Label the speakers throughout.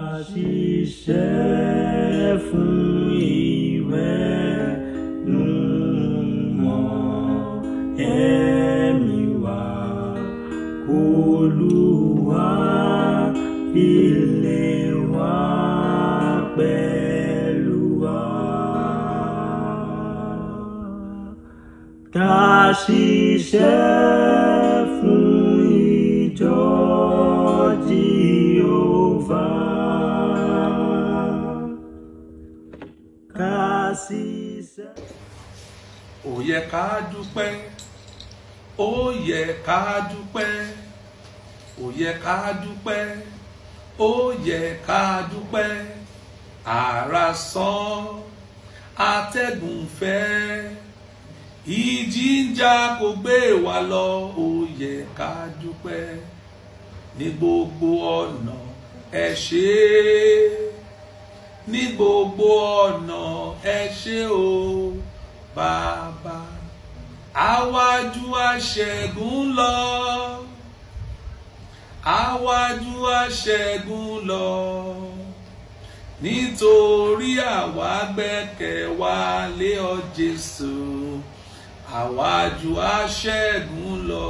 Speaker 1: ṣiṣẹ́ fún ìwẹ̀ númọ̀ ẹ̀mí wa Olúwa ilé wa pẹ̀lú wa. Ká ṣiṣẹ́ fún ìjọ Jehovah. Ká ṣiṣẹ́.
Speaker 2: ó yẹ ká dúpẹ́ ó yẹ ká dúpẹ́ ó yẹ ká dúpẹ́ ó yẹ ká dúpẹ́ ara sán atẹ́gùn fẹ́ ìjì ń jà kò gbé wa lọ ó yẹ ká dúpẹ́ ní gbogbo ọ̀nà ẹ ṣé ní gbogbo ọ̀nà ẹ ṣé o bàbá àwájú aṣẹ́gun lọ àwájú aṣẹ́gun lọ nítorí àwa gbẹ́kẹ̀ wa lé ọ Jésù àwájú aṣẹ́gun lọ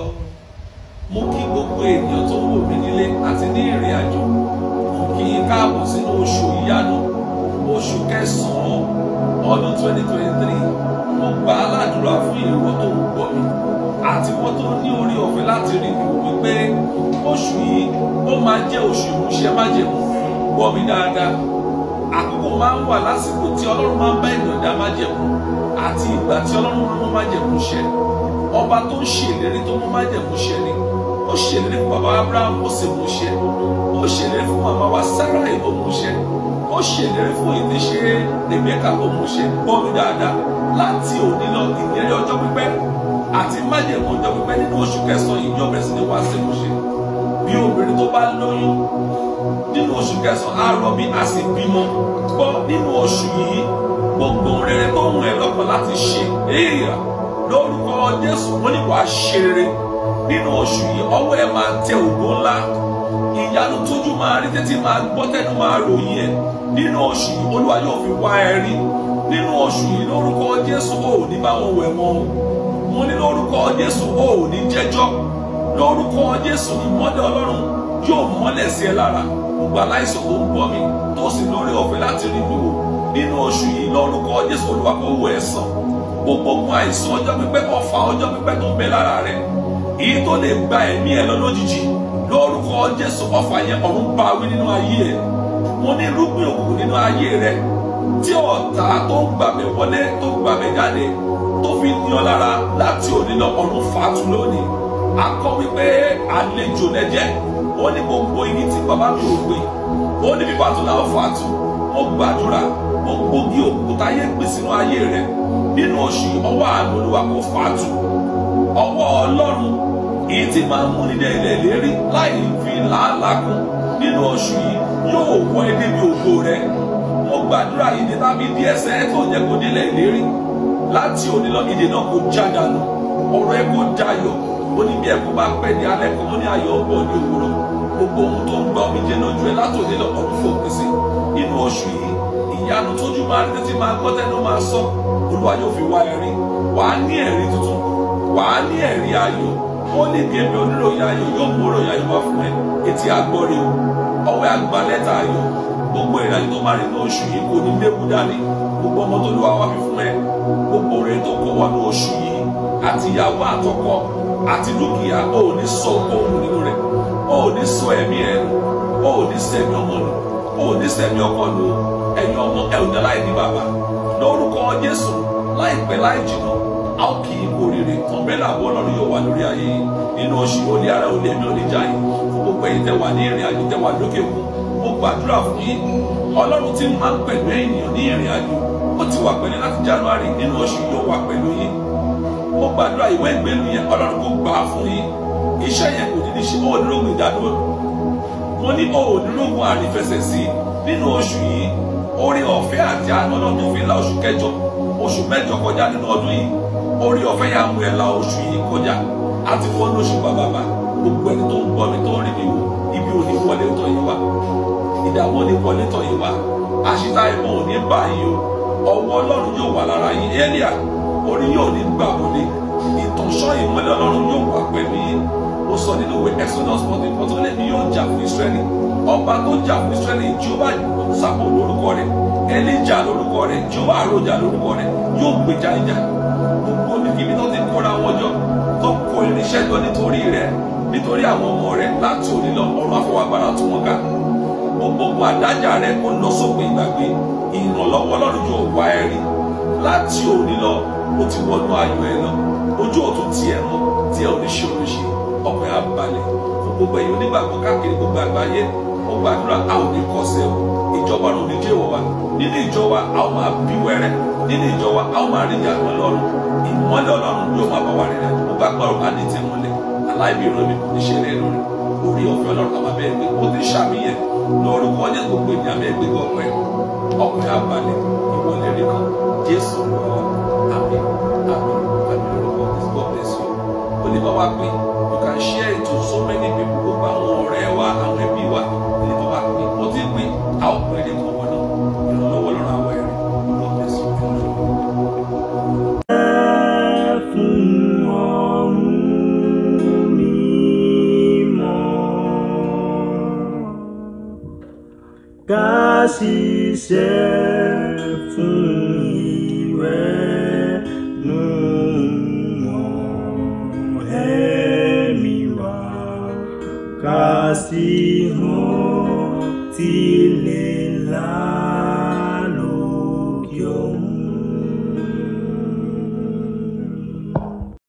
Speaker 2: mo kí gbogbo ènìyàn tó ń wò mí nílé àti ní ìrìn àjò mo kí yín káàbọ̀ sínú oṣù ìyanu oṣù kẹsàn-án ọdún 2023 mo gbà á ládùúrà fún ìwọ tó ń gbọ́ mi àti ìwọ tó ní orí ọ̀fẹ́ láti rí mi wípé oṣù yìí ó máa jẹ́ oṣù ìmúṣẹ májẹ̀mú gbọ́ mi dáadáa àkókò máa ń wà lásìkò tí ọlọ́run máa ń bá ènìyàn dá májẹ̀mú àti ìgbà tí ọlọ́run máa ń mú májẹ̀mú ṣẹ ọba tó ń ṣèlérí tó mú májẹ̀mú ṣẹ ni ó ṣèlérí fún bàbá abraham ó sì mú ṣẹ ó ṣèlérí fún màmá wa sarai ó mú ṣẹ ó ṣèlérí fún ìdíṣe rebecca ó mú ṣẹ gbọ́ mi dáadáa láti òní lọ ìlérí ọjọ́ pípẹ́ àti májẹ̀mú ọjọ́ pípẹ́ nínú oṣù kẹsàn-án yìí yóò bẹ̀rẹ̀ sí ní wá sí ìmúṣẹ bí obìnrin tó bá lóyún nínú oṣù kẹsàn-án á rọbí á sì bímọ gbọ́ nínú oṣù yìí gbogbo rere tó ń ẹ lọ́kàn láti ṣe èèyàn lórúkọ jésù wọn ní wàá ṣe rere nínú oṣù yìí ọwọ́ ẹ máa tẹ ògo ńlá ìyanu tójú máa rí títí máa gbọ́ tẹnu máa ròyìn ẹ nínú oṣù yìí olúwa yóò fi wá ẹ rí nínú oṣù yìí lórúkọ jésù ò ní bá wọn wẹ̀ mọ́ mo ní lórúkọ jésù ò ní jẹ́jọ́ lórúkọ jésù ìmọ́lẹ̀ ọlọ́run yóò mọ́lẹ̀ sí ẹ lára gbogbo aláìsàn tó ń gbọ́ mi tó sì lórí ọ̀fẹ́ láti rí mi wò nínú oṣù yìí lórúkọ jésù olúwa kó wò ẹ́ sàn gbogbo ogun àìsàn ọjọ́ pípẹ́ ọ̀fà ọjọ́ pípẹ́ tó ń bẹ lára rẹ èyí tó lè gba ẹ̀mí ẹ lọ lójijì lórúkọ jésù ọ̀fà yẹn ọ̀run bá wí nínú ayé ẹ mo ní irúgbìn òkùnkùn nínú ayé rẹ tí ọ̀tá tó ń gbàgbẹ́ wọlé tó ń gbàgbẹ́ jáde tó fi ní ọ lára láti òní lọ ọ̀run fàtú lónìí akọ wípé àlejò lẹ́jẹ̀ ó ní gbogbo igi tí bàbá mi ò gbé ó ní bíbá tó náà fàtú mo gbàdúrà gbogbo igi òkúta yé gbé sínú ayé rẹ nínú oṣù ọwọ́ àánú olúwa kò fàtú ọwọ́ ọlọ́run èyí tí máa ń múni dé ilẹ̀ ìlérí láì fi làálàá kún nínú oṣù yìí yóò wọ ẹ débi ògo rẹ mo gbàdúrà ìdè tàbí di ẹsẹ̀ tó jẹ́ kó délẹ̀ ìlérí láti òní lọ ìdè náà kò já dànù ọ̀rọ̀ ẹ kò dayọ̀ ó ní bí ẹ kò bá pẹ́ ní alẹ́ kan ó ní ayọ̀ ọgbọ ní òwúrọ̀ gbogbo ohun tó ń gbọ́ mi jẹ́ lójú ẹ láti òní lọ ọdún fòpin sí nínú oṣù yìí ìyanu tójú máa rí títí máa gbọ́ tẹ́nu máa sọ olúwa yóò fi wá ẹ̀rí wàá ní ẹ̀rí tuntun wàá ní ẹ̀rí ayọ̀ ó ní bí ẹbí oníròyìn ayọ̀ yóò mú òròyìn ayọ̀ wá fún ẹ etí agbọ́rí o ọwọ́ àgbà lẹ́tà ayọ̀ gbogbo ìrìnàjò tó máa rí ní oṣù yìí kò ní léwu dání gbogbo ọmọ tó lù wá wá fi fún ẹ gbogbo rẹ tó kọ wọnú oṣù yìí àti ìyàwó àtọkọ àti dúkìá ó ní sọ ohun nínú rẹ ó ní sọ ẹ̀mí ẹ nù ó ní sẹmí ọmọ nù ó ní sẹmí ọkọ nù ẹ̀yin ọmọ ẹ ò ní láì ní bàbá lórúkọ Jésù láìpẹ́ láì jìnnà a ó kì í kú oríire ọ̀bẹ́là àbọ̀ ọlọ́run yóò wà lórí ayé yìí nínú oṣù olè ara olè ẹ̀mí olè jáì fún gbogbo ẹ̀yin tẹ́ wà ní ìrìn àjò tẹ́ wà lókè kù mo gbàdúrà fún yín ọlọ́run tí máa ń pẹ̀lú ènìyàn ní ìrìn àjò ó ti wà pẹ̀lú láti January nínú oṣù yóò wà pẹ̀lú yín mo gbàdúrà ìwé ìgbélu yẹn ọlọ́run kò gbà á fún yín iṣẹ́ yẹn kò ní ní ṣe òdúrógùn ìdádúró mo ní òdúrógùn àrífẹsẹ̀ sí nínú oṣù yìí orí ọ̀fẹ́ àti àná ọlọ́run fi la oṣù kẹjọ oṣù mẹ́jọ kọjá nínú ọdún yìí orí ọ̀fẹ́ yà mú ẹ la oṣù yìí kọjá àti fọ́n lóṣù bàbàbà gbogbo ẹni tó ń gbọ́ mi tó ń rí mi wò ibi ò ní wọlé tọ̀ yìí wá ìdààmú ò ní wọlé tọ̀ yìí wá àṣìta ìmọ̀ ò ní bà yìí o ọwọ́ ọlọ́run yóò wà lára yín elia orí yóò ní gbà wọlé ìtànṣọ́ ìmọ́lẹ̀ ọlọ́run yóò wà pẹ̀lú yín ó sọ nínú ìwé exodus fourteen fourteen ó lé ní yóò jà fún israẹli ọba tó jà fún israẹli jehova sàpò lórúkọ rẹ̀ elija lórúkọ rẹ̀ jehova àròjà lórúkọ rẹ̀ yóò gbèjà ìjà gbogbo níbi tó ti kóra wọn jọ tó kó irinṣẹ́ jọ nítorí rẹ̀ nítorí àwọn ọmọ rẹ̀ láti òní lọ ọ̀run afọwọ́gbára tún wọn ká gbogbo àdájà rẹ̀ kó lọ sópin ìgbàgbé ìrànlọ́wọ́ ọlọ́run yóò wá ẹ rí láti òní lọ ó ti wọnú ayọ̀ ẹ lọ ojú òtún tiẹ̀ mọ́ tí ẹ ò ní ṣe oríṣi ọkùnrin abalẹ̀ fún gbogbo ẹ̀yin onígbàgbọ́ káàkiri gbogbo àgbáyé ó gbàdúrà a ò ní kọsẹ̀ o ìjọba ọ̀run ní jẹ́wọ́ wa nínú ìjọ wa a ó máa bí wẹ́rẹ́ nínú ìjọ wa a ó máa rí ìyàtọ̀ ọlọ́run ìmọ́lẹ̀ ọlọ́run yóò máa bá wa rìn rẹ̀ gbogbo agbára ọ̀run á ní tẹ̀ mọ́lẹ̀ aláìbí ìran mi kò ní ṣe lẹ́nu rẹ̀ orí ọ̀fẹ́ ọlọ́run àwọn abẹ́ ẹgbẹ́ kó ti ṣàmìyẹ lórúkọ ọjọ́ gbogbo ènìyàn abẹ́ ẹgbẹ́ gbọ̀pẹ́ ọkùnrin abalẹ̀ ìwọlẹ̀ rí kan jésù lọ́wọ́ àmì àmì àmì lórúkọ God bless you ó lè bá wa pé you can share it to so many people gbogbo àwọn ọ̀rẹ́ wa àwọn ẹbí wa ó lè bá wa pé ó ti pé a ó pè é ní kọ̀wọ́ náà ìrànlọ́wọ́ lọ́rọ̀ àwọn ẹ̀rí God bless you.
Speaker 1: fún ọ̀run mímọ́. Ká ṣiṣẹ́ fún ìwẹ̀nùmọ́ ẹ̀mí wa. Ká sì hàn tilẹ̀ láì.